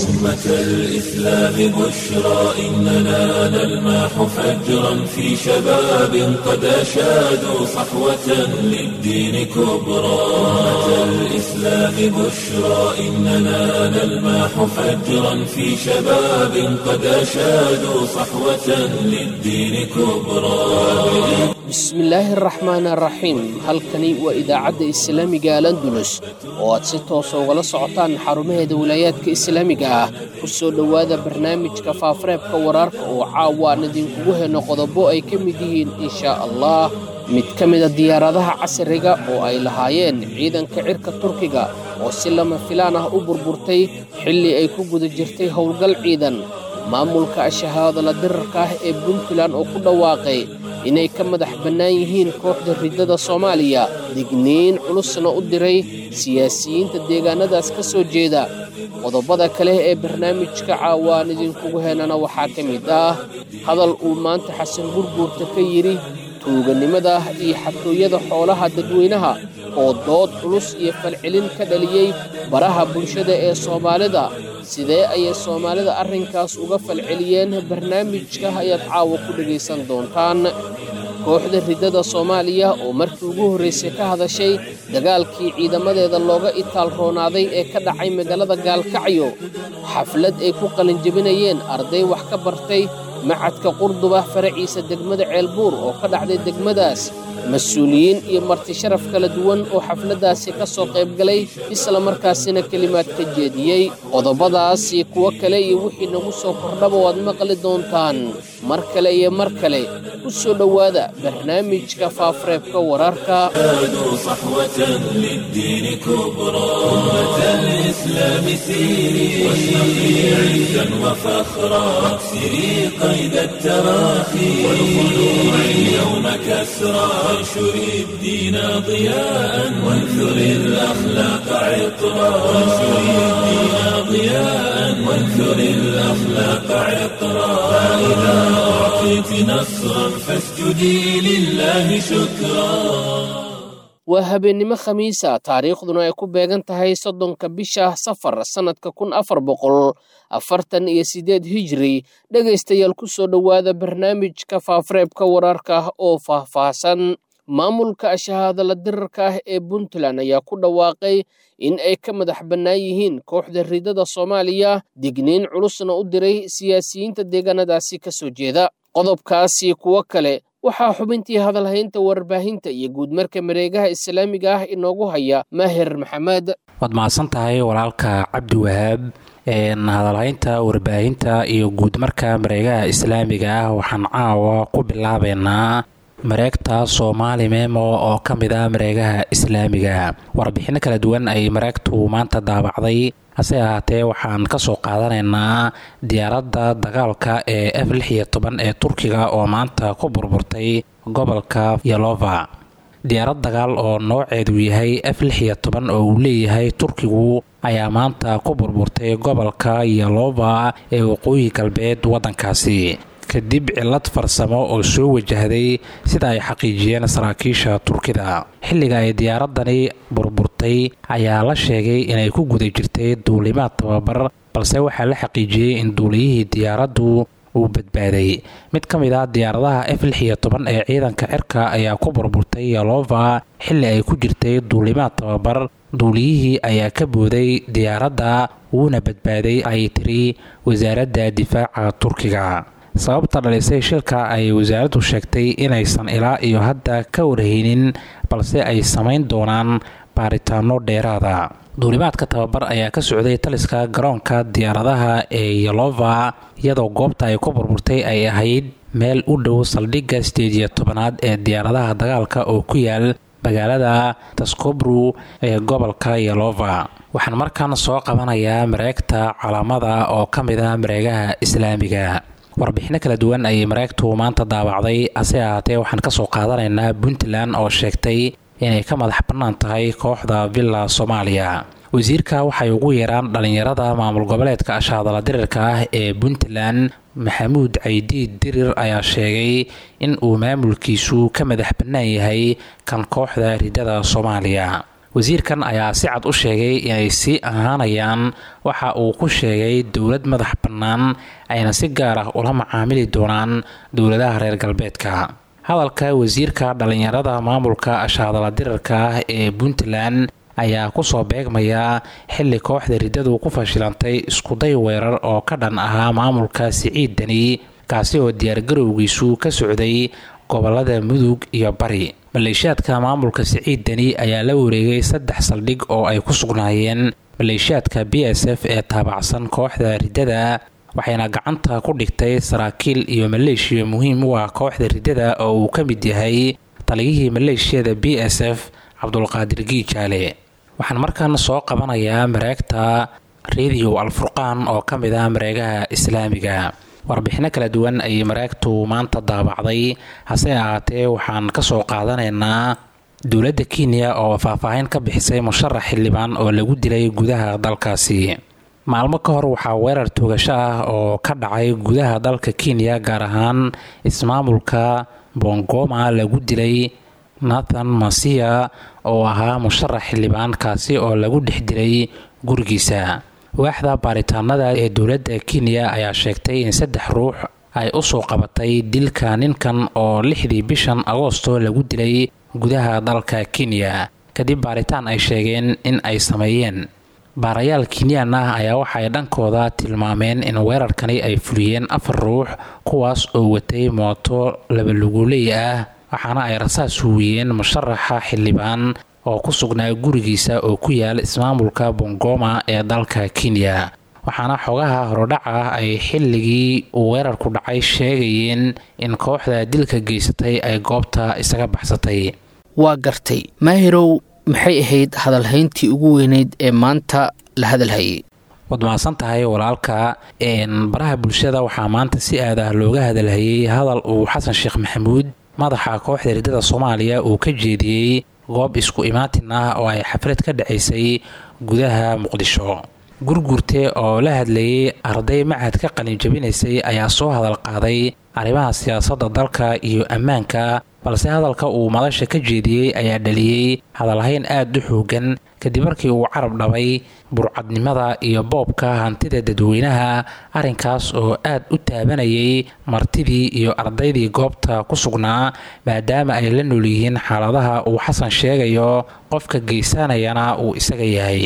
أمة الإسلام بشرى إننا نلمح فجرا في شباب قد أشادوا صحوة للدين كبرى أمة الإسلام بشرى إننا نلمح فجرا في شباب قد أشادوا صحوة للدين كبرى bismillaahi araxmaan araxiim halkani waa idaacadda islaamiga alandulus oo aad si toosa ugala socotaan xarumaheeda wilaayaadka islaamiga ah ku soo dhowaada barnaamijka faafareebka waraarka oo caawa aan idinkugu heno qodobo ay ka mid yihiin inshaa allah mid ka mida diyaaradaha casriga oo ay lahaayeen ciidanka cirka turkiga oo si lama filaan ah u burburtay xilli ay ku guda jirtay howlgal ciidan maamulka ashahaadala dirarka ah ee puntland oo ku dhawaaqay inay ka madax bannaan yihiin kooxda riddada soomaaliya digniin culusna u diray siyaasiyiinta deegaanadaas ka soo jeeda qodobada kale ee barnaamijka caawaan idinkugu henana waxaa ka mid ah hadal uu maanta xasan gurguurta ka yidhi tuuganimada iyo xatooyada xoolaha dadweynaha oo dood culus iyo falcelin ka dhaliyey baraha bulshada ee soomaalida sidee ayay soomaalida arrinkaas uga falceliyeen barnaamijka ayaad caawa ku dhegaysan doontaan kooxda riddada soomaaliya oo markii ugu horraysay ka hadashay dagaalkii ciidamadeeda looga itaal roonaaday ee ka dhacay magaalada gaalkacyo xaflad ay ku qalinjebinayeen arday wax ka bartay macadka qurduba faraciisa degmada ceelbuur oo ka dhacday degmadaas mas-uuliyiin iyo marti sharaf kala duwan oo xafladdaasi ka soo qaybgalay isla markaasina kelimaad ka jeediyey qodobadaas iyo kuwo kale iyo wixii nagu soo kordhaba waad maqli doontaan mar kale iyo mar kale ku soo dhowaada barnaamijka faafareebka wararka صحوة للدين كبرى أمة الإسلام سيري واشرقي عزا وفخرا واكسري قيد التراخي والخلوع اليوم كسرى وانشري الدين ضياء وانثري الأخلاق عطرا وانشري الدين ضياء وانثري الأخلاق عطرا فإذا أعطيت نصرا فاسجدي لله شكرا waa habeennimo khamiisa taariikhduna ay ku beegan tahay soddonka bisha safar sannadka kun afar boqol afartan iyo siddeed hijri dhegaystayaal ku soo dhowaada barnaamijka faafareebka wararka oo faahfaahsan maamulka ashahaadala dirarka ah ee puntland ayaa ku dhawaaqay in ay ka madax bannaan yihiin kooxda riddada soomaaliya digniin culusna u diray siyaasiyiinta deegaanadaasi ka soo jeeda qodobkaasi kuwo kale waxaa xubintii hadalhaynta warbaahinta iyo guudmarka mareegaha islaamiga ah inoogu haya maahir maxamed waad mahadsan tahay walaalka cabdi wahaab hadalhaynta warbaahinta iyo guudmarka mareegaha islaamiga ah waxaan caawa ku bilaabeynaa mareegta soomaali memo oo ka mid ah mareegaha islaamiga warbixinno kala duwan ay mareegtu maanta daabacday hase ahaatee waxaan ka soo qaadanaynaa diyaaradda dagaalka ee f lix iyo toban ee turkiga oo maanta ku burburtay gobolka yalova diyaarad dagaal oo nooceedu yahay f lix iyo toban oo uu leeyahay turkigu ayaa maanta ku burburtay gobolka yalova ee waqooyi galbeed waddankaasi kadib cillad farsamo oo soo wajahday sida ay xaqiijiyeen saraakiisha turkida xilliga ay diyaaradani burburtay ayaa la sheegay inay ku guda jirtay duulimaad tababar balse waxaa la xaqiijiyey in duuliyihii diyaaraddu uu badbaaday mid ka mid ah diyaaradaha f lix iyo toban ee ciidanka cirka ayaa ku burburtay yalova xilli ay ku jirtay duulimaad tababar duuliyihii ayaa ka booday diyaaradda wuuna badbaaday ay tiri wasaaradda difaaca turkiga sababta dhalisay shilka ay wasaaraddu sheegtay inaysan ilaa iyo hadda ka warhaynin balse ay samayn doonaan baaritaano dheeraada duulimaadka tababar ayaa ka socday taliska garoonka diyaaradaha ee yalova iyadoo goobta ay ku burburtay ay ahayd meel u dhow saldhigga sideed iyo tobanaad ee diyaaradaha dagaalka oo ku yaal magaalada taskobru ee gobolka yalova waxaan markan soo qabanayaa mareegta calaamada oo ka mid ah mareegaha islaamiga warbixino kala duwan ayay mareegtu maanta daabacday hase ahaatee waxaan kasoo qaadanaynaa puntland oo sheegtay inay ka madax bannaan tahay kooxda villa soomaaliya wasiirka waxay ugu yeeraan dhallinyarada maamul goboleedka ashaadala dirirka ah ee puntland maxamuud caydiid dirir ayaa sheegay in uu maamulkiisu ka madax bannaan yahay kan kooxda ridada soomaaliya wasiirkan ayaa si cad u sheegay inay sii ahaanayaan waxa uu ku sheegay dowlad madax bannaan ayna si gaar ah ula macaamili doonaan dowladaha reer galbeedka hadalka wasiirka dhallinyarada maamulka ashaadala dirarka ah ee puntland ayaa kusoo beegmaya xilli kooxda riddadu ku fashilantay iskuday weerar oo ka dhan ahaa maamulka siciid deni kaasi oo diyaargarowgiisu ka socday gobolada mudug iyo bari maleeshiyaadka maamulka siciid deni ayaa la wareegay saddex saldhig oo ay ku sugnaayeen maleeshiyaadka b s f ee taabacsan kooxda riddada waxayna gacanta ku dhigtay saraakiil iyo maleeshiya muhiim u ah kooxda riddada oo uu ka mid yahay taliyihii maleeshiyada b s f cabdulqaadir giijaale waxaan markan soo qabanayaa mareegta rediyo alfurqaan oo ka mid ah mareegaha islaamiga warbixino kala duwan ayay mareegtu maanta daabacday hase ahaatee waxaan ka soo qaadanaynaa dowladda kenya oo faahfaahin ka bixisay musharax xildhibaan oo lagu dilay gudaha dalkaasi maalmo ka hor waxaa weerar toogasho ah oo ka dhacay gudaha dalka kenya gaar ahaan ismaamulka bongoma lagu dilay nathan masiya oo ahaa musharax xildhibaan kaasi oo lagu dhex dilay gurigiisa waaxda baaritaanada ee dowladda kenya ayaa sheegtay in saddex ruux ay u soo qabatay dilka ninkan oo lixdii bishan agoosto lagu dilay gudaha dalka kenya kadib baaritaan ay sheegeen in ay sameeyeen baarayaal kenyaan ah ayaa waxaay dhankooda tilmaameen in weerarkani ay fuliyeen afar ruux kuwaas oo watay mooto labaluguuley ah waxaana ay rasaas huwiyeen musharaxa xildhibaan oo ku sugnaa gurigiisa oo ku yaala ismaamulka bongoma ee dalka kenya waxaana xogaha horodhac ah ay xilligii uu weerarku dhacay sheegayeen in kooxda dilka geysatay ay goobta isaga baxsatay waa gartay maahirow maxay ahayd hadalhayntii ugu weyneyd ee maanta la hadalhayay waad mahadsan tahay walaalka baraha bulshada waxaa maanta si aad ah looga hadalhayay hadal uu xasan sheekh maxamuud madaxa kooxda riddada soomaaliya uu ka jeediyey goob isku imaatin ah oo ay xaflad ka dhacaysay gudaha muqdisho gurgurte oo la hadlayay arday macad ka qalinjabinaysay ayaa soo hadal qaaday arrimaha siyaasadda dalka iyo ammaanka balse hadalka uu madasha ka jeediyey ayaa dhaliyey hadalhayn aad u xoogan kadib markii uu carab dhabay burcadnimada iyo boobka hantida dadweynaha arrinkaas oo aad u taabanayay martidii iyo ardaydii goobta ku sugnaa maadaama ay la nool yihiin xaaladaha uu xasan sheegayo qofka geysanayana uu isaga yahay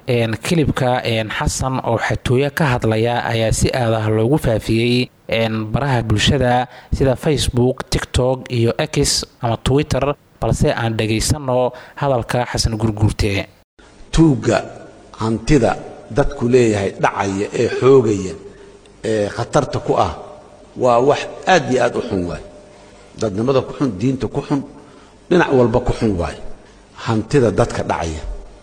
kilibka xasan oo xatooyo ka hadlaya ayaa si aad ah loogu faafiyey baraha bulshada sida facebook tiktok iyo x ama twitter balse aan dhagaysanno hadalka xasan gurguurte tuugga hantida dadku leeyahay dhacaya ee xoogaya ee khatarta ku ah waa wax aad iyo aad u xun waay dadnimada ku xun diinta ku xun dhinac walba ku xun waay hantida dadka dhacaya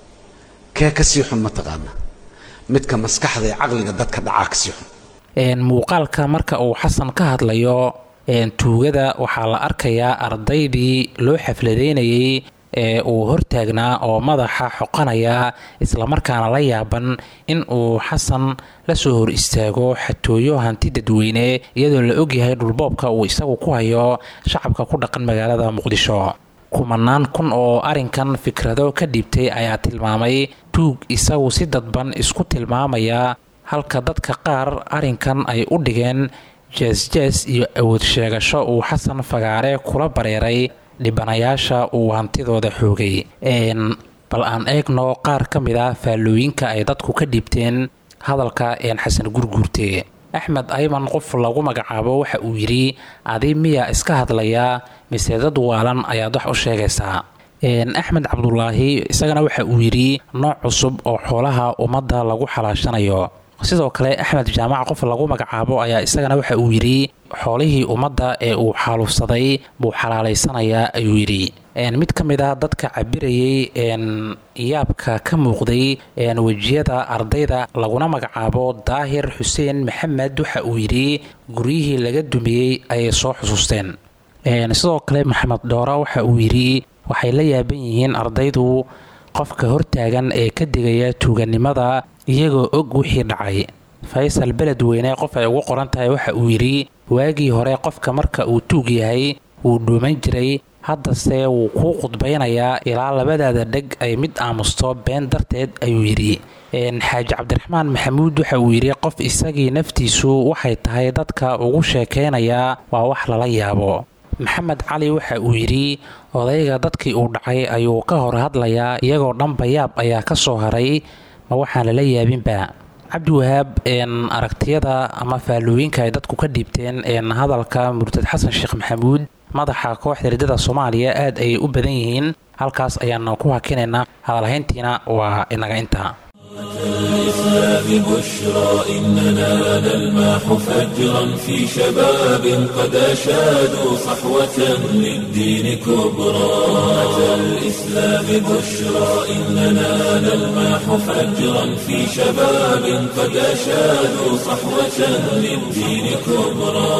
kee ka sii xun mataqaana midka maskaxda ee caqliga dadka dhacaa ka sii xun muuqaalka marka uu xasan ka hadlayo tuugada waxaa la arkayaa ardaydii loo xafladeynayay ee uu hortaagnaa oo madaxa xoqanaya islamarkaana la yaaban in uu xasan la soo hor istaago xatooyo hanti dadweyne iyadoo la ogyahay dhulboobka uu isagu ku hayo shacabka ku dhaqan magaalada muqdisho kumanaan kun oo arrinkan fikrado ka dhiibtay ayaa tilmaamay tuug isagu si dadban isku tilmaamaya halka dadka qaar arrinkan ay u dhigeen jees-jees iyo awood sheegasho uu xasan fagaare kula bareeray dhibanayaasha uu hantidooda xoogay bal aan eegno qaar ka mid ah faallooyinka ay dadku ka dhiibteen hadalka xasan gurguurte axmed ayman qof lagu magacaabo waxa uu yidhi adi miyaa iska hadlayaa mise dad waalan ayaad wax u sheegaysaa axmed cabdulaahi isagana waxa uu yidhi nooc cusub oo xoolaha ummadda lagu xalaashanayo sidoo kale axmed jaamac qof lagu magacaabo ayaa isagana waxa uu yidhi xoolihii ummadda ee uu xaaluufsaday buu xalaalaysanayaa ayuu yidhi mid ka mid ah dadka cabirayay yaabka ka muuqday wejiyada ardayda laguna magacaabo daahir xuseen maxamed waxa uu yidhi guryihii laga dumiyey ayay soo xusuusteen sidoo kale maxamed dhoora waxa uu yidhi waxay la yaaban yihiin ardaydu qofka hortaagan ee ka digaya tuuganimada iyagoo og wixii dhacay faysal beledweyne qof ay ugu qoran tahay waxa uu yidhi waagii hore qofka marka uu tuug yahay wuu dhuuman jiray haddase wuu kuu khudbaynayaa ilaa labadaada dheg ay mid aamusto been darteed ayuu yidhi xaaji cabdiraxmaan maxamuud waxa uu yidhi qof isagii naftiisu waxay tahay dadka ugu sheekaynayaa waa wax lala yaabo maxamed cali waxa uu yidhi odayga dadkii uu dhacay ayuu ka hor hadlayaa iyagoo dhanba yaab ayaa ka soo haray ma waxaan lala yaabinba cabdiwahaab aragtiyada ama faallooyinka ay dadku ka dhiibteen hadalka murtad xasan sheekh maxamuud madaxa kooxda riddada soomaaliya aad ayay u badan yihiin halkaas ayaanu ku hakinaynaa hadalhayntiina waa inaga intaa الإسلام بشرى إننا نلمح فجرا في شباب قد أشادوا صحوة للدين كبرى أتى الإسلام بشرى إننا نلمح فجرا في شباب قد أشادوا صحوة للدين كبرى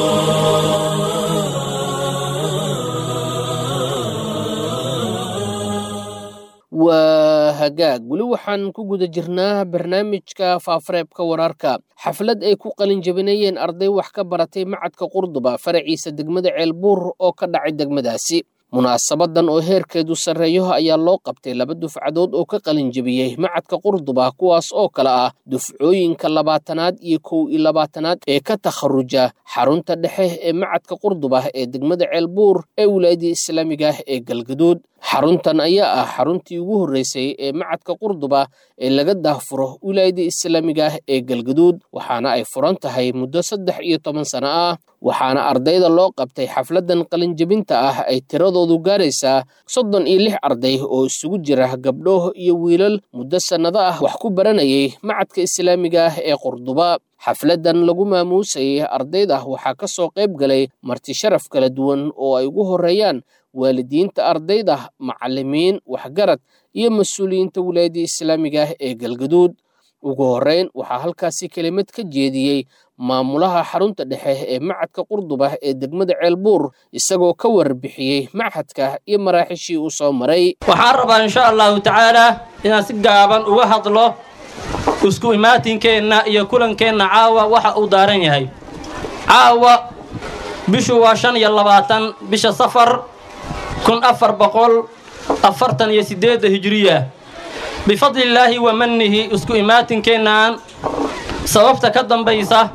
waa hagaag weli waxaan ku guda jirnaa barnaamijka faafareebka wararka xaflad ay ku qalin jabinayeen arday wax ka baratay macadka qurduba faraciisa degmada ceelbuur oo ka dhacay degmadaasi munaasabadan oo heerkeedu sarreeyo ayaa loo qabtay laba dufcadood oo ka qalin jabiyey macadka qurduba kuwaas oo kale ah dufcooyinka labaatanaad iyo kow iyo labaatanaad ee ka takharuja xarunta dhexe ee macadka qurduba ee degmada ceelbuur ee wilaayadii islaamiga ah ee galgaduud xaruntan ayaa ah xaruntii ugu horreysay ee macadka qurduba ee laga daahfuro wilaayadii islaamiga ah ee galgaduud waxaana ay furan tahay muddo saddex iyo toban sano ah waxaana ardayda loo qabtay xafladan qalinjebinta ah ay tiradoodu gaaraysaa soddon iyo lix arday oo isugu jira gabdho iyo wiilal muddo sannado ah wax ku baranayay macadka islaamiga ah ee qurduba xafladan lagu maamuusayay ardayda waxaa ka soo qayb galay marti sharaf kala duwan oo ay ugu horreeyaan waalidiinta ardayda macallimiin waxgarad iyo mas-uuliyiinta wilaayadii islaamiga ah ee galgaduud ugu horreyn waxaa halkaasi kelimad ka jeediyey maamulaha xarunta dhexe ee macadka qurduba ee degmada ceelbuur isagoo ka warbixiyey machadka iyo maraaxishii uu soo maray waxaan rabaa insha allahu tacaalaa inaan si gaaban uga hadlo isku imaatinkeenna iyo kulankeenna caawa waxa uu daaran yahay caawa bishu waa shan iyo labaatan bisha safar kun afar boqol afartan iyo siddeedda hijiriya bifadlillaahi wa mannihi isku imaatinkeennan sababta ka dambaysa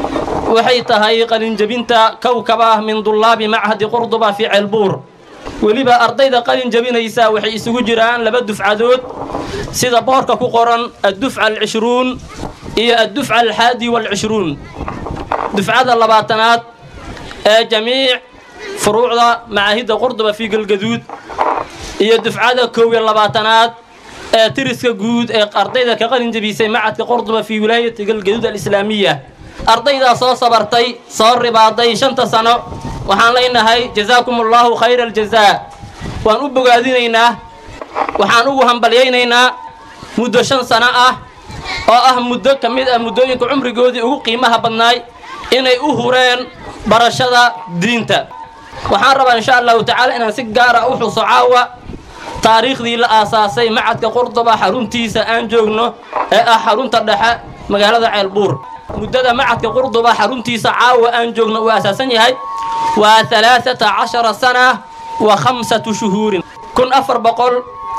waxay tahay qalinjebinta kowkaba ah min dullaabi machadi qurduba fii ceelbuur weliba ardayda qalin jebinaysa waxay isugu jiraan laba dufcadood sida boorka ku qoran addufca alcishruun iyo addufca alxaadi waalcishruun dufcada labaatanaad ee jamiic furuucda macaahidda qurduba fii galgaduud iyo dufcada kow iyo labaatanaad ee tiriska guud ee ardayda ka qalin jebisay macadka qurduba fii wilaayati galgaduud alislaamiya ardaydaa soo sabartay soo ribaaday shanta sano waxaan leenahay jazaakum allaahu khayra aljazaa waan u bogaadinaynaa waxaan ugu hambalyaynaynaa muddo shan sano ah oo ah muddo ka mid ah muddooyinka cumrigoodii ugu qiimaha badnaay inay u hureen barashada diinta waxaan rabaa insha allahu tacaala inaan si gaara u xuso caawa taariikhdii la aasaasay macadka qurduba xaruntiisa aan joogno ee ah xarunta dhexe magaalada ceelbuur muddada macadka qurduba xaruntiisa caawa aan joogno uu asaasan yahay waa alaaata cashara sana wa khamsatu shuhuurin kun afar boqol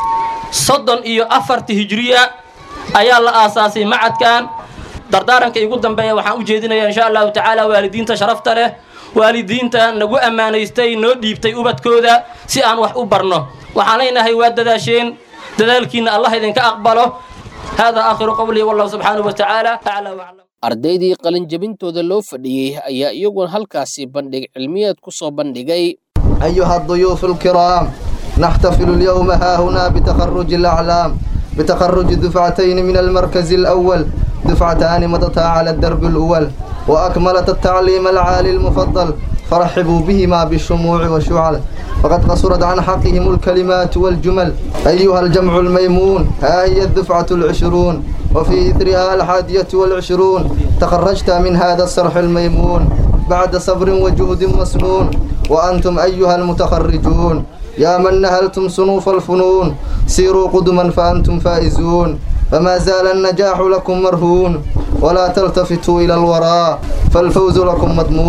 soddon iyo afarti hijiriya ayaa la aasaasay macadkan dardaaranka igu dambeeya waxaan u jeedinayaa insha allahu tacaala waalidiinta sharafta leh waalidiinta nagu ammaanaystay noo dhiibtay ubadkooda si aan wax u barno waxaan leenahay waa dadaasheen dadaalkiinna allah idinka aqbalo hada aakhiru qowlii wallahu subxaanahu wa tacaala aclaa waclam ardaydii qalinjebintooda loo fadhiyey ayaa iyaguna halkaasi bandhig cilmiyeed ku soo bandhigay أيها الضيوف الكرام نحتفل اليوم ها هنا بتخرج الأعلام بتخرج دفعتين من المركز الأول دفعتان مضتا على الدرب الأول وأكملت التعليم العالي المفضل فرحبوا بهما بالشموع والشعل فقد قصرت عن حقهم الكلمات والجمل أيها الجمع الميمون ها هي الدفعة العشرون وفي إثرها الحادية والعشرون تخرجت من هذا الصرح الميمون بعد صبر وجهد مسنون وأنتم أيها المتخرجون يا من نهلتم صنوف الفنون سيروا قدما فأنتم فائزون فما زال النجاح لكم مرهون ولا تلتفتوا إلى الوراء فالفوز لكم مضموم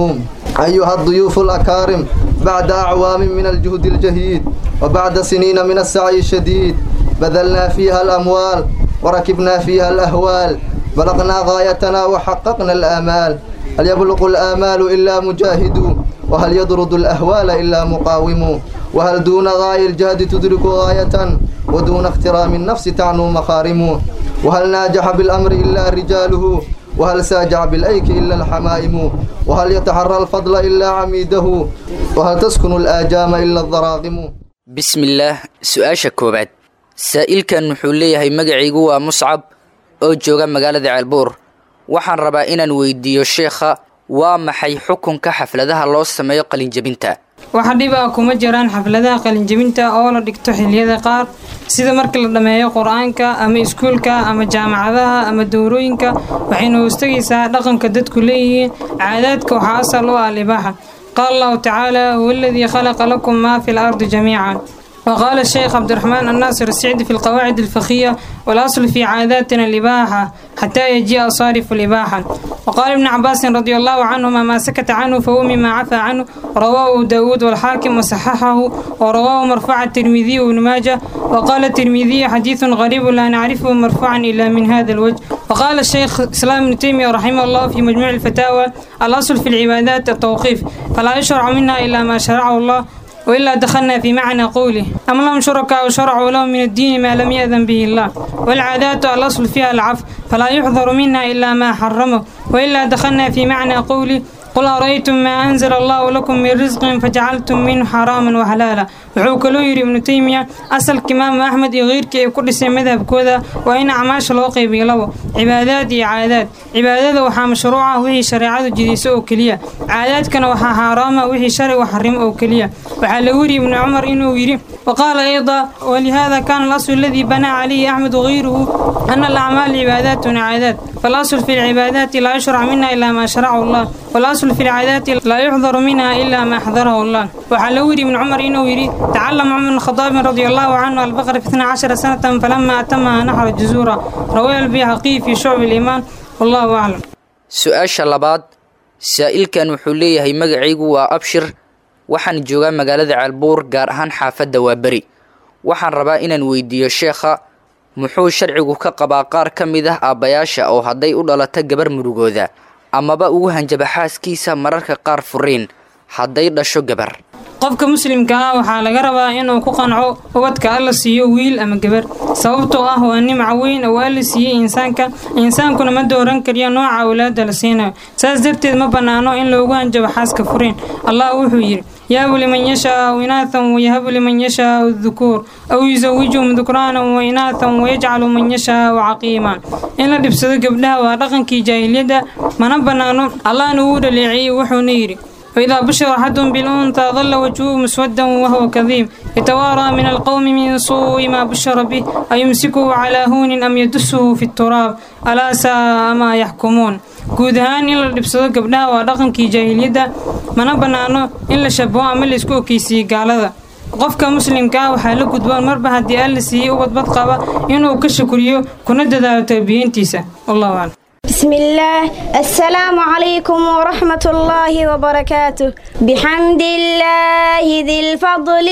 أيها الضيوف الأكارم بعد أعوام من الجهد الجهيد وبعد سنين من السعي الشديد بذلنا فيها الأموال وركبنا فيها الأهوال بلغنا غايتنا وحققنا الآمال هل يبلغ الآمال إلا مجاهد وهل يطرد الأهوال إلا مقاوم وهل دون غاية الجهد تدرك غاية ودون اخترام النفس تعنو مخارم وهل ناجح بالأمر إلا رجاله وهل ساجع بالأيك إلا الحمائم وهل يتحرى الفضل إلا عميده وهل تسكن الآجام إلا الضراغم bismillaah su-aasha koowaad saa'ilkan wuxuu leeyahay magacaygu waa muscab oo jooga magaalada ceelbuur waxaan rabaa inaan weydiiyo sheekha waa maxay xukunka xafladaha loo sameeyo qalinjebinta waxa dhib ah kuma jiraan xafladaha qalinjebinta oo la dhigto xilliyada qaar sida marka la dhammeeyo qur-aanka ama iskuulka ama jaamacadaha ama dowrooyinka waxayna hoostagaysaa dhaqanka dadku leeyihiin caadaadka waxaa asal u ah libaaxa qaala allahu tacaala huwa aladii khalaqa lakum maa fi lardi jamiican وقال الشيخ عبد الرحمن الناصر السعدي في القواعد الفقهية والأصل في عاداتنا الإباحة حتى يجيء صارف الإباحة وقال ابن عباس رضي الله عنهما ما سكت عنه فهو مما عفى عنه رواه داود والحاكم وصححه ورواه مرفوع الترمذي وابن ماجه وقال الترمذي حديث غريب لا نعرفه مرفوعا إلا من هذا الوجه وقال الشيخ إسلام ابن تيمية رحمه الله في مجموع الفتاوى الأصل في العبادات التوقيف فلا يشرع منها إلا ما شرعه الله وإلا دخلنا في معنى قوله أم لهم شركاء شرعوا لهم من الدين ما لم يأذن به الله والعادات الأصل فيها العفو فلا يحضر منها إلا ما حرمه وإلا دخلنا في معنى قوله قل أرأيتم ما أنزل الله لكم من رزق فجعلتم منه حراما وحلالا wuxuu kaloo yidhi ibnu teymiya asalka imaamu axmed iyo keyrkii ay ku dhisay madhabkooda waa in acmaasha loo qaybiyo labo cibaadaad iyo caadaad cibaadada waxaa mashruuca wixii shareecadu jidayso oo keliya caadaadkana waxaa xaaraama wixii sharcigu xarimo oo keliya waxaa lagu yidhi ibnu cumar inuu yidhi waqaala ayda walihada kaana alaslu aladii banaa calayhi axmed wagayruhu ana alacmaal cibaadaatun caadaad فالأصل في العبادات لا يشرع منها إلا ما شرعه الله والأصل في العادات لا يحضر منها إلا ما حضره الله وحلوري من عمر إنه يري تعلم عمر بن الخطاب رضي الله عنه البقرة في 12 سنة فلما أتمها نحر الجزورة رواه البيهقي في شعب الإيمان والله أعلم su-aasha labaad saa'ilkan wuxuu leeyahay magacaygu waa abshir waxaan joogaa magaalada ceelbuur gaar ahaan xaafadda waa beri waxaan rabaa inaan weydiiyo sheekha muxuu sharcigu ka qabaa qaar ka mid ah aabbayaasha oo hadday u dhalato gabar murugooda amaba ugu hanjaba xaaskiisa mararka qaar furiin hadday dhasho gabar qofka muslimka ah waxaa laga rabaa inuu ku qanco ubadka alla siiyo wiil ama gabar sababtoo ah waa nimca weyn oo alla siiyey insaanka insaankuna ma dooran kariyo nooca awlaada la siinayo saas darteed ma bannaano in loogu hanjabo xaaska furiin allah wuxuu yidhi يهب لمن يشاء إناثا ويهب لمن يشاء الذكور أو يزوجهم ذكرانا وإناثا ويجعل من يشاء عقيما إن la dhibsado gabdhaha waa dhaqankii jaahiliyadda mana bannaano allahna wuu dhaleeciyey wuxuuna yidhi وإذا بشر أحدهم بالأنثى ظل وجهه مسودا وهو كظيم يتوارى من القوم من سوء ما بشر به أيمسكه على هون أم يدسه في التراب ألا ساء ما يحكمون guud ahaan in la dhibsado gabdhaha waa dhaqankii jaahiliyadda mana bannaano in la shabaho ama la isku okeysiiyo gaalada qofka muslimka ah waxaa la gudboon marba haddii alla siiyey ubadbad qaba inuu ka shukriyo kuna dadaalo tarbiyeyntiisa wallahu aclam بسم الله السلام عليكم ورحمة الله وبركاته بحمد الله ذي الفضل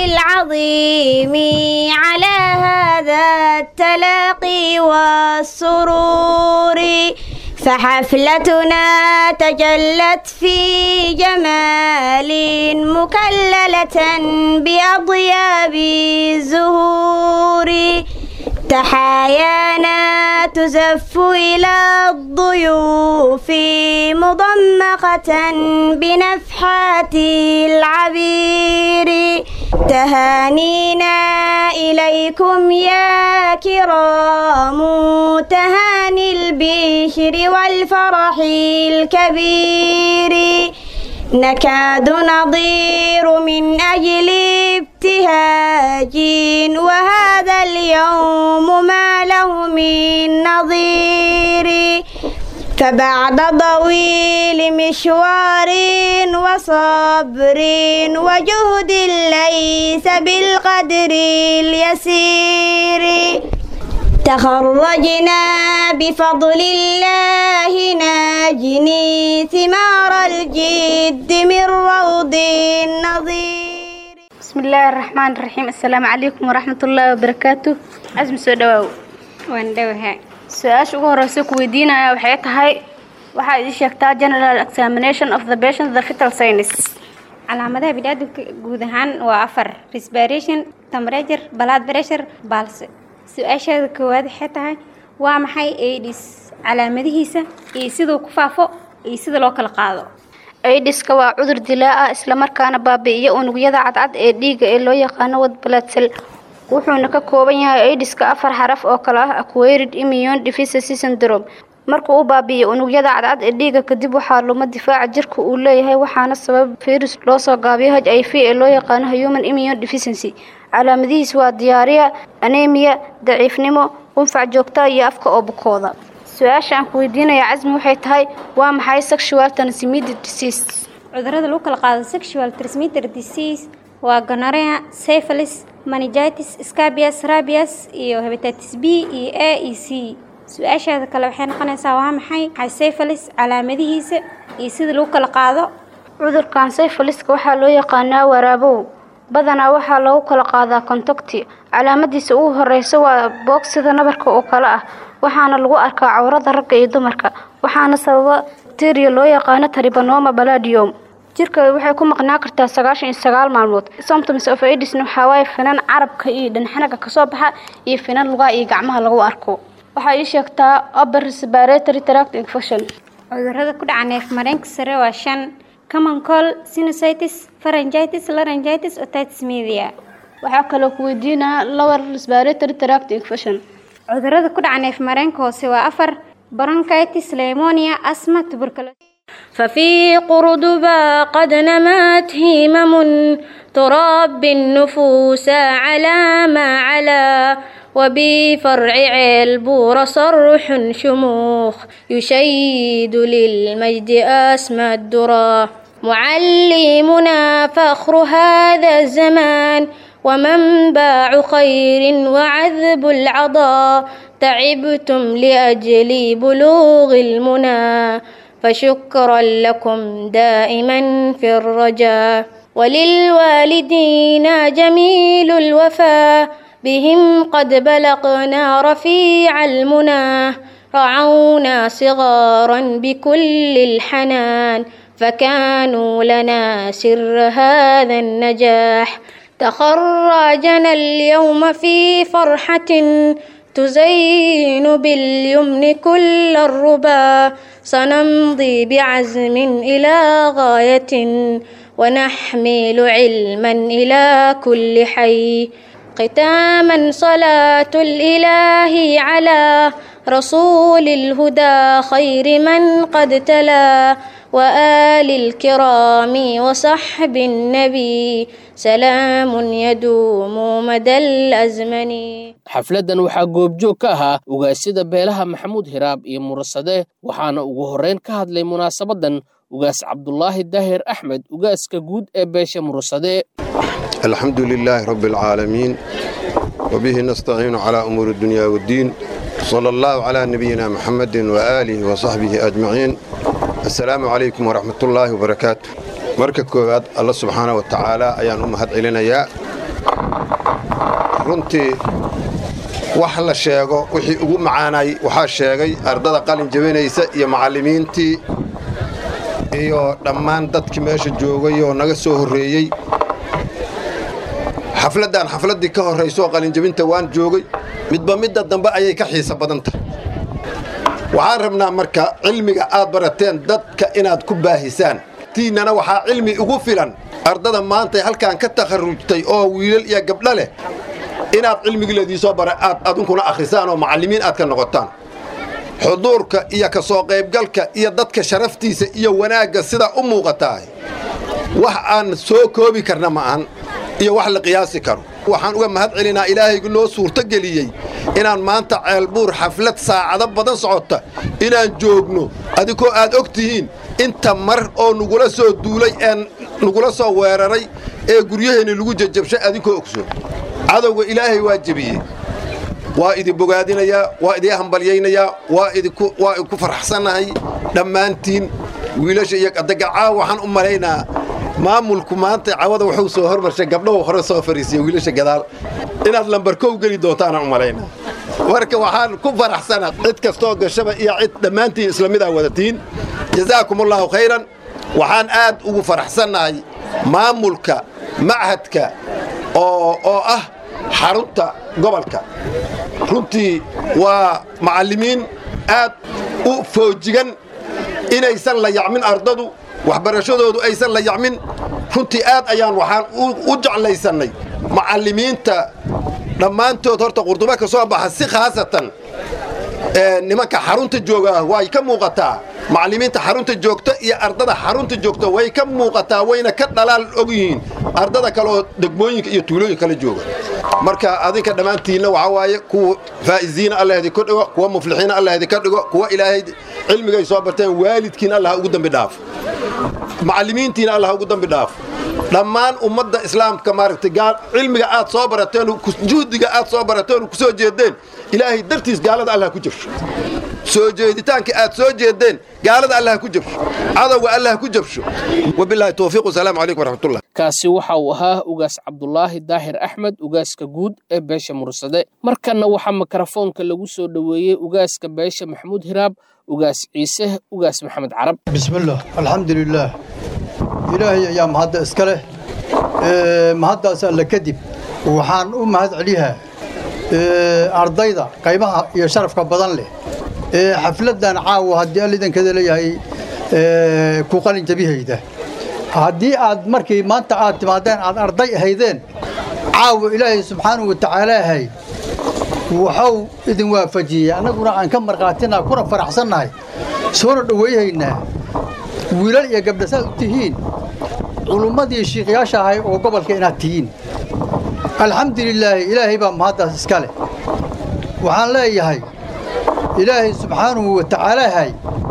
العظيم على هذا التلاقي والسرور فحفلتنا تجلت في جمال مكللة بأضياب الزهور تحايانا تزف إلى الضيوف مضمخة بنفحات العبير تهانينا إليكم يا كرام تهاني البشر والفرح الكبير نكاد نضير من أجل ابتهاج وهذا اليوم ما له من نظير فبعد طويل مشوار وصبر وجهد ليس بالقدر اليسير تخرجنا بفضل الله ناجني ثمار الجد من روض النظير بسم الله الرحمن الرحيم السلام عليكم ورحمة الله وبركاته عزم سو دواو waan dhowahay su-aasha ugu horeysa ku weydiinaya waxay tahay waxaa ii sheegtaa general examination of the patient the fetal sinus calaamadaha biniaadamka guud ahaan waa afar respiration temperature blood pressure balse su-aashaada koowaad waxay tahay waa maxay aids calaamadihiisa iyo siduu ku faafo iyo sida loo kala qaado aidiska waa cudur dilaa ah islamarkaana baabi'iya unugyada cadcad ee dhiigga ee loo yaqaano wad blood cell wuxuuna ka kooban yahay aidiska afar xaraf oo kale ah acquired immune deficiency syndrome markuu u baabi'iyo unugyada cadcad ee dhiigga kadib waxaa luma difaaca jirka uu leeyahay waxaana sabab virus loo soo gaabiyo h i v ee loo yaqaano human immune deficiency calaamadihiis waa diyaariya anemia daciifnimo qunfac joogta iyo afka oo bukooda su-aasha aan ku weydiinaya casmi waxay tahay waa maxay sexual transmitted disease cudurada lagu kala qaado sexual transmitted disease waa gonorrhea syphilis meningitis scabies rabies iyo hepatitis b iyo a iyo c su-aashaada kale waxay noqonaysaa waa maxay maxay syphilis calaamadihiisa iyo sida lagu kala qaado cudurkan syphiliska waxaa loo yaqaanaa waraabow badanaa waxaa lagu kala qaadaa contacti calaamadiisa ugu horeysa waa boog sida nabarka oo kale ah waxaana lagu arkaa cawrada ragga iyo dumarka waxaana sababa bacteria loo yaqaano tribanoma baladium jirka waxay ku maqnaa kartaa sagaashan iyo sagaal maalmood symptoms of aidisna waxaa waaye finan carabka iyo dhanxanaga kasoo baxa iyo finan lugaha iyo gacmaha lagu arko waxaa ii sheegtaa upper respiratory tract infection cudurada ku dhaca neef mareenka sare waa shan common cold sinusitis pharyngitis laryngitis otitis media waxaa kaloo ku weydiinaa lower respiratory tract infection cudurada ku dhaca neef mareenka hoose waa afar bronchitis pneumonia asthma tuberculosis ففي قردبا قد نمت همم تربي النفوس على ما علا وبفرع علبور صرح شموخ يشيد للمجد أسمى الدرا معلمنا فخر هذا الزمان ومنبع خير وعذب العضا تعبتم لأجل بلوغ المنى فشكرا لكم دائما في الرجاء وللوالدين جميل الوفاء بهم قد بلغنا رفيع المنى رعونا صغارا بكل الحنان فكانوا لنا سر هذا النجاح تخرجنا اليوم في فرحة تزين باليمن كل الربا سنمضي بعزم إلى غاية ونحمل علما إلى كل حي ختاما صلاة الإله على رسول الهدى خير من قد تلا وآل الكرام وصحب النبي سلام يدوم مدى الأزمن xafladdan waxaa goobjoog ka ahaa ugaasyada beelaha maxamuud hiraab iyo murasade waxaana ugu horreyn ka hadlay munaasabaddan ugaas cabdulaahi daahir axmed ugaaska guud ee beesha murasade الحمد لله رب العالمين وبه نستعين على أمور الدنيا والدين صلى الله على نبينا محمد وآله وصحبه أجمعين السلام عليكم ورحمة الله وبركاته marka koowaad alla subxaana wa tacaala ayaan u mahad celinayaa runtii wax la sheego wixii ugu macaanay waxaa sheegay ardada qalin jabinaysa iyo macallimiintii iyo dhammaan dadkii meesha joogay oo naga soo horreeyey xafladdan xafladdii ka horraysoo qalinjabinta waan joogay midba midda dambe ayay ka xiisa badan tahay waxaan rabnaa marka cilmiga aad barateen dadka inaad ku baahisaan tiinnana waxaa cilmi ugu filan ardada maanta halkaan ka takharrujtay oo wiilal iyo gabdho leh inaad cilmigii ladiisoo bara aad adunkuna akhrisaan oo macallimiin aad ka noqotaan xuduurka iyo ka soo qaybgalka iyo dadka sharaftiisa iyo wanaagga sidaa u muuqataa wax aan soo koobi karna ma ahan iyo wax la qiyaasi karo waxaan uga mahad celinaa ilaahaygu noo suurtogeliyey inaan maanta ceelbuur xaflad saacado badan socota inaan joogno adigoo aad og tihiin inta mar oo nugula soo duulay ee nugula soo weeraray ee guryaheenni lagu jajabshay adinkoo ogsoon cadowga ilaahay waa jebiyey waa idin bogaadinayaa waa idin hambalyaynayaa waa idinku faraxsannahay dhammaantiin wiilasha iyo adaga caawa waxaan u malaynaa maamulku maanta cawada wuxuu soo hormarshay gabdhahu hore soo fariisiya wiilasha gadaal inaad lambarkow geli doontaanaan u malaynaa marka waxaan ku faraxsanaa cid kastoo gashaba iyo cid dhammaantiin isla midaa wadatiin jazaakumullaahu khayran waxaan aad ugu faraxsannahay maamulka machadka oo oo ah xarunta gobolka runtii waa macallimiin aad u foojigan inaysan la yacmin ardadu waxbarashadoodu aysan la yacmin runtii aad ayaan waxaan u jeclaysannay macallimiinta dhammaantood horta qurduba ka soo baxa si khaasatan nimanka xarunta jooga way ka muuqataa macallimiinta xarunta joogta iyo ardada xarunta joogta way ka muuqataa wayna ka dhalaal og yihiin ardada kale oo degmooyinka iyo tuulooyin kala jooga marka adinka dhammaantiinna waxaa waaye kuwa faa'iziina allah idinka dhigo kuwa muflixiina allah idinka dhigo kuwa ilaahay cilmigay soo barteen waalidkiina allah ugu dambi dhaafo macallimiintiina allah ugu dambi dhaafo dhammaan ummadda islaamka maaragtay cilmiga aad soo barateen juhdiga aad soo barateen ku soo jeedeen ilaahay dartiis gaalada allah ku jabsho soo jeeditaanka aad soo jeedeen gaalada allah ku jabsho cadowga allah ku jabsho wabilaahi towfiiq wasalaamu calaykum waraxmatullah kaasi waxa uu ahaa ugaas cabdulaahi daahir axmed ugaaska guud ee beesha mursade markanna waxaa mikrofoonka lagu soo dhoweeyey ugaaska beesha maxamuud hiraab ugaas ciise ugaas maxamed carab bismillaah alxamdulilaah ilaahay ayaa mahadda iska leh mahaddaas alle kadib waxaan u mahad celiyaa ardayda qaybaha iyo sharafka badan leh ee xafladdan caawa haddii all idankeeda leeyahay ku qalin jabihayda haddii aad markii maanta aad timaadeen aad arday ahaydeen caawa ilaahay subxaanahu wa tacaalaahay waxuu idin waafajiyey annaguna aan ka markhaatinaa kuna faraxsannahay soona dhowayhaynaa wiilal iyo gabdha saad u tihiin culummadii shiikyaasha ahay oo gobolka inaad tihiin alxamdulilaahi ilaahay baa mahaddaas iska leh waxaan leeyahay ilaahay subxaanahu wa tacaalaahay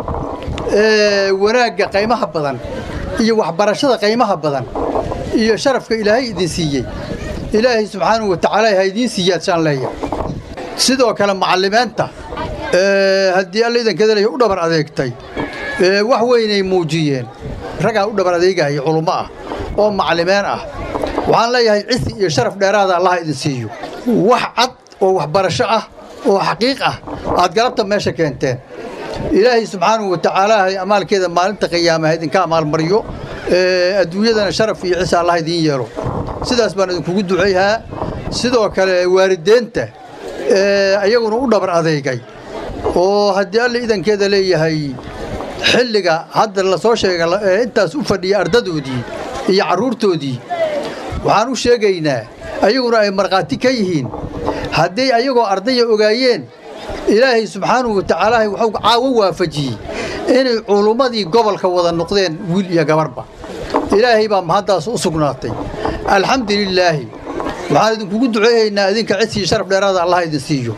wanaagga qaymaha badan iyo waxbarashada qaymaha badan iyo sharafka ilaahay idin siiyey ilaahay subxaanahu wa tacaala ha idiin siiyaad shaan leeyahay sidoo kale macallimiinta haddii alla idankeeda leeyahay u dhabar adeegtay wax weynay muujiyeen raggaa u dhabar adeegaya culummo ah oo macallimeen ah waxaan leeyahay cisi iyo sharaf dheeraada allaha idin siiyo wax cad oo waxbarasho ah oo xaqiiq ah aad galabta meesha keenteen ilaahay subxaanahu wa tacaalaahay amaalkeeda maalinta qiyaamaha idinka amaalmariyo adduunyadana sharaf iyo cisa allah idiin yeelo sidaas baan idinkugu ducayhaa sidoo kale waalideenta iyaguna u dhabar adeegay oo haddii alla idankeeda leeyahay xilliga hadda la soo sheega intaas u fadhiya ardadoodii iyo carruurtoodii waxaan u sheegaynaa ayaguna ay markhaati ka yihiin hadday ayagoo ardaya ogaayeen ilaahay subxaanahu wa tacaalaahay wuxuu caawo waafajiyey inay culummadii gobolka wada noqdeen wiil iyo gabarhba ilaahay baa mahaddaas u sugnaatay alxamdulilaahi waxaan idinkugu duceeyaynaa idinka cidsiiyo sharaf dheeraada allah idin siiyo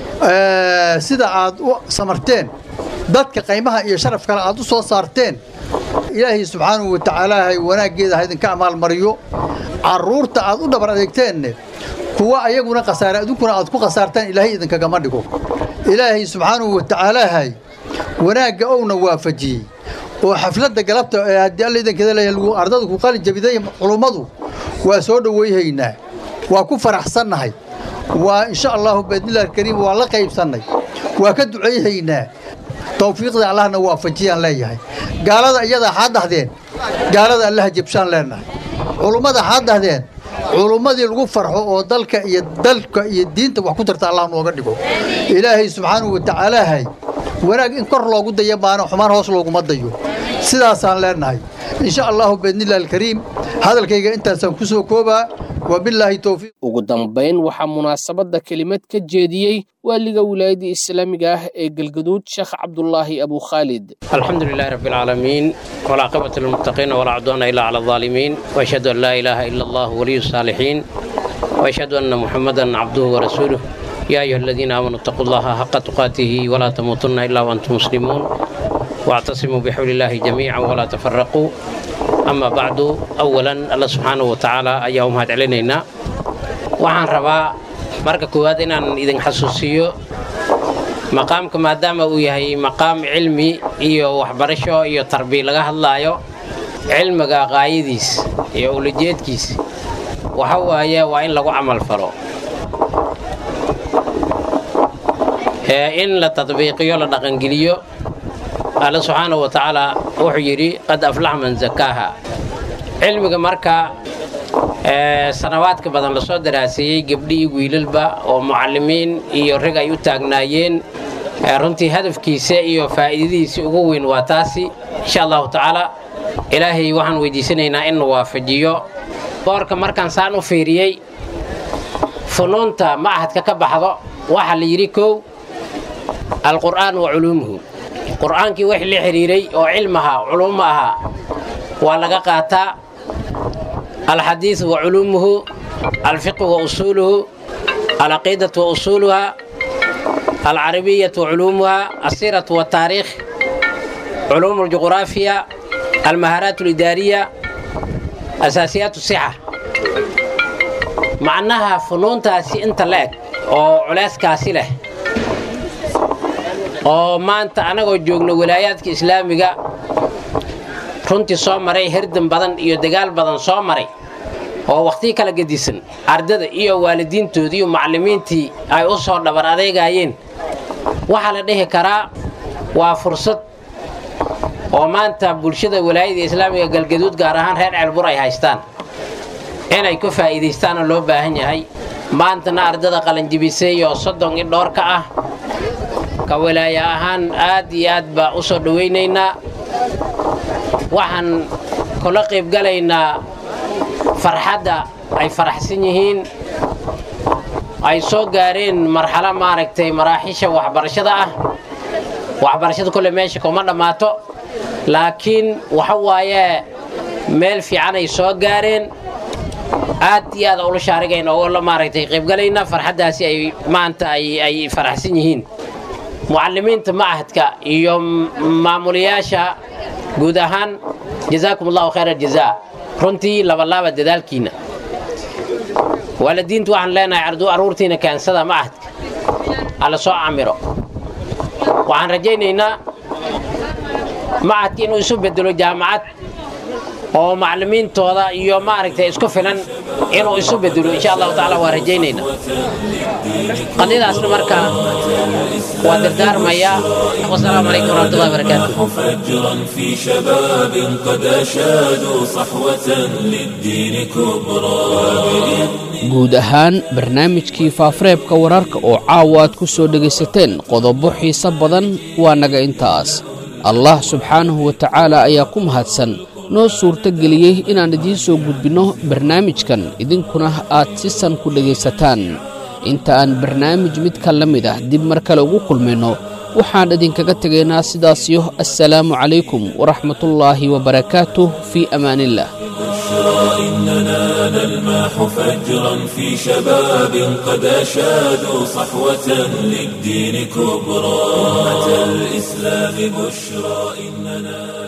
sida aad u samarteen dadka qaymaha iyo sharaf kale aad u soo saarteen ilaahay subxaanahu wa tacaalaahay wanaaggeeda ha idinka amaalmariyo carruurta aad u dhabar adeegteenne kuwa ayaguna khasaare idinkuna aad ku khasaartaan ilaahay idinkagama dhigo ilaahay subxaanahu wa tacaalaahay wanaagga ouna waafajiyey oo xafladda galabta ee haddii alla idankeeda leeyahay ardadu ku qalin jabiday culummadu waa soo dhowayhaynaa waa ku faraxsannahay waa insha allahu biidnillahi alkariim waa la qaybsannay waa ka ducayhaynaa tawfiiqda allahna waafajiyaan leeyahay gaalada iyadaa xaad dhahdeen gaalada allaha jabshaan leenahay culummada xaad dhahdeen culummadii lagu farxo oo dalka iyo dalka iyo diinta wax ku tarta allah nooga dhigo ilaahay subxaanahu wa tacaalaahay wanaag in kor loogu daya maana xumaan hoos looguma dayo sidaasaan leenahay insha allahu biidnillahi alkariim hadalkayga intaasaan ku soo koobaa wabilaahi towfiiq ugu dambayn waxaa munaasabadda kelimad ka jeediyey waaliga wilaayadda islaamiga ah ee galgaduud sheekh cabdulaahi abu khaalid الحمد لله رب العالمين والعاقبة للمتقين ولا عدوان إلا على الظالمين وأشهد أن لا إله إلا الله ولي الصالحين وأشهد أن محمدا عبده ورسوله يا أيها الذين آمنوا اتقوا الله حق تقاته ولا تموتن إلا وأنتم مسلمون واعتصموا بحبل الله جميعا ولا تفرقوا أما بعد أولا الله سبحانه وتعالى أيهم هاد علينا وعن ربا marka koowaad inaan idin xasuusiyo maqaamka maadaama uu yahay maqaam cilmi iyo waxbarasho iyo tarbiya laga hadlaayo cilmiga qaayadiis iyo ulajeedkiis waxa waaye waa in lagu camal falo in la tadbiiqiyo la dhaqangeliyo alle subxaanahu wa tacaala wuxuu yidhi qad aflax man zakaaha cilmiga marka sanawaadka badan lasoo daraaseeyey gabdhi iyo wiilalba oo mucallimiin iyo rag ay u taagnaayeen runtii hadafkiisa iyo faa'iidadiisa ugu weyn waa taasi insha allahu tacaala ilaahay waxaan weydiisanaynaa in la waafajiyo boorka markaan saan u fiiriyey funuunta machadka ka baxdo waxaa la yidhi kow alqur'aan wa culuumuhu qur'aankii wix la xidhiiray oo cilmaha culuumo ahaa waa laga qaataa alxadiiث wa culuumuhu alfiqh wa usuuluhu alcaqiidaة wa usuuluha alcarabiyaة wa culuumuha asiiraة wataariikh culuum اljuqraafiya almahaaraat اlidaariya asaasiyaat sixa macnaha funuuntaasi inta la eg oo culeyskaasi leh oo maanta annagoo joogno walaayaadka islaamiga runtii soo maray herdan badan iyo dagaal badan soo maray oo wakhtii kala gedisan ardada iyo waalidiintoodii iyo macallimiintii ay u soo dhabar adeegayeen waxaa la dhihi karaa waa fursad oo maanta bulshada walaayada islaamiga galgaduud gaar ahaan reer ceelbur ay haystaan inay ku faa'iidaystaanoo loo baahan yahay maantana ardada qalanjibisay oo soddon i dhoor ka ah ka walaaya ahaan aad iyo aad baa u soo dhowaynaynaa waxaan kula qaybgalaynaa farxadda ay faraxsan yihiin ay soo gaareen marxalo maaragtay maraaxiisha waxbarashada ah waxbarashada kole meesha kuma dhammaato laakiin waxa waaye meel fiican ay soo gaareen aad iyo aad ula shaarigayna oo la maaragtay qaybgalayna farxaddaasi ay maanta ay faraxsan yihiin mucallimiinta machadka iyo maamulayaasha guud ahaan jazaakum allahu khayr aljazaa runtii labalaaba dadaalkiina waalidiintu waxaan leenahay arduu aruurtiina keensada machadka alla soo camiro waxaan rajaynaynaa machadka inuu isu bedelo jaamacad oo macallimiintooda iyo maaragtay isku filan inuu isu bedelo insha allahu tacaala waa rajaynaynaa qadiyadaasna marka waa dardaarmayaa wasalaamu calaykum waraxmatullahi wabarakaatu مفجرا في شباب قد أشادوا صحوة للدين كبرى guud ahaan barnaamijkii faafareebka wararka oo caawa aad ku soo dhegaysateen qodobo xiise badan waa naga intaas allah subxaanahu wa tacaala ayaa ku mahadsan noo suurto geliyey inaan idiin soo gudbinno barnaamijkan idinkuna aad si san ku dhegaysataan inta aan barnaamij midka la mid ah dib mar kale ugu kulmayno waxaan idinkaga tegaynaa sidaasiyo assalaamu calaykum waraxmatullaahi wabarakaatuh fii amaaniillah إننا نلمح فجرا في شباب قد أشادوا صحوة للدين كبرى أمة الإسلام بشرى إننا